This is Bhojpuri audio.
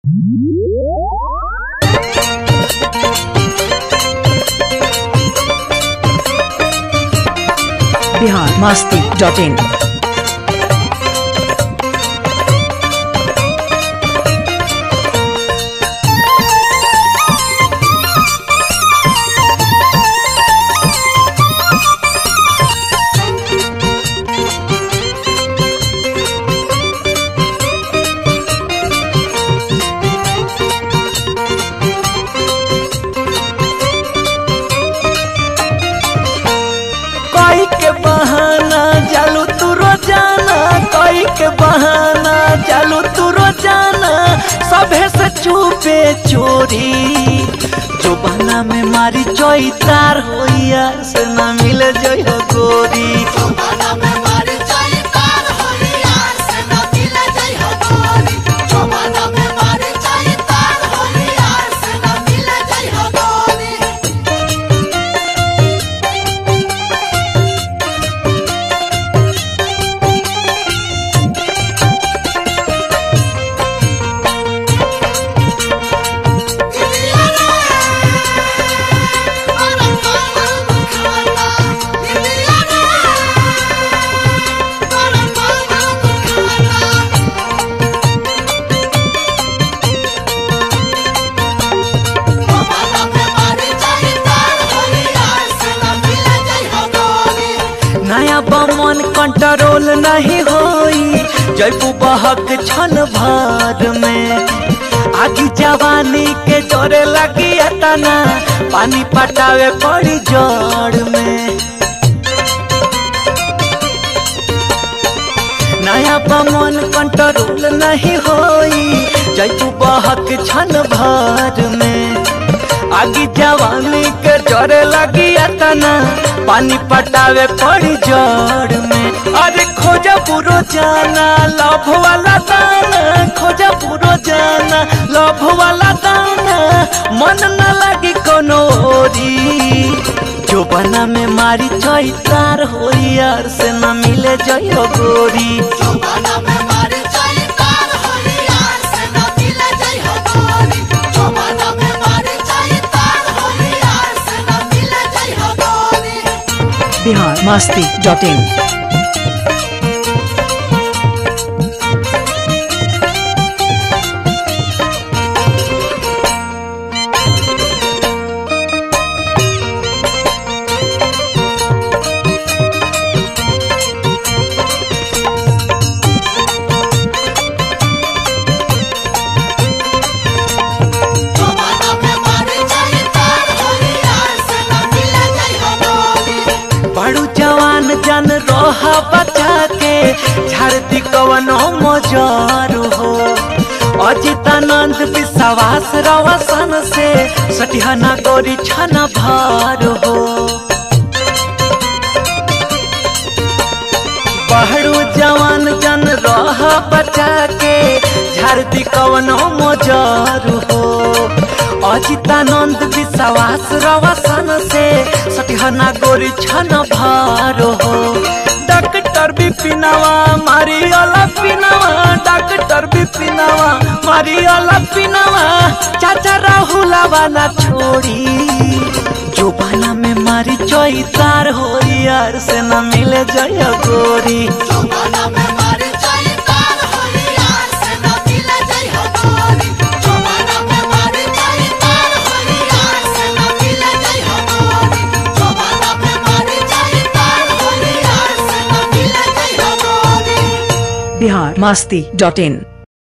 बिहार मस्ती डॉट इन कोई के बहाना चालू तू रोजाना कोई के बहाना चालू तू रोजाना सभे से चुपे चोरी जो बना में मारी चोई तार होइया से ना मिले जो हो गोरी नया बमन कंट्रोल नहीं होई जयपू बहक छन भर में आगी जवानी के जोरे लगी तना पानी पटावे पड़ी जड़ में नया बमन कंट्रोल नहीं होई जयपू बहक छन भर में आगी जवानी के जोरे लगी तना पानी पटावे पड़ी जड़ में अरे खोजा पूरो जाना लभ वाला दाना खोजा पूरो जाना लभ वाला दाना मन न लगी कोनो ओरी जो बना में मारी चई तार होई यार से न मिले जयो गोरी बिहार मस्ती डॉट इन बड़ू जवान जन रोहा बचा के झड़ती कवनो मजार हो अजितानंद विश्वास रवसन से सटिहना गोरी छन भार हो बहरू जवान जन रह बचा के झड़ती कवनो मजार हो अजितानंद विश्वास रवसन से सटिहना गोरी छन भार हो डॉक्टर बिपिनवा मारी अला पिनवा डॉक्टर बिपिनवा मारी अला पिनवा चाचा राहुला वाला छोड़ी जो बाला में मारी चोई तार हो यार से न मिले जय गोरी बिहार मस्ती डॉट इन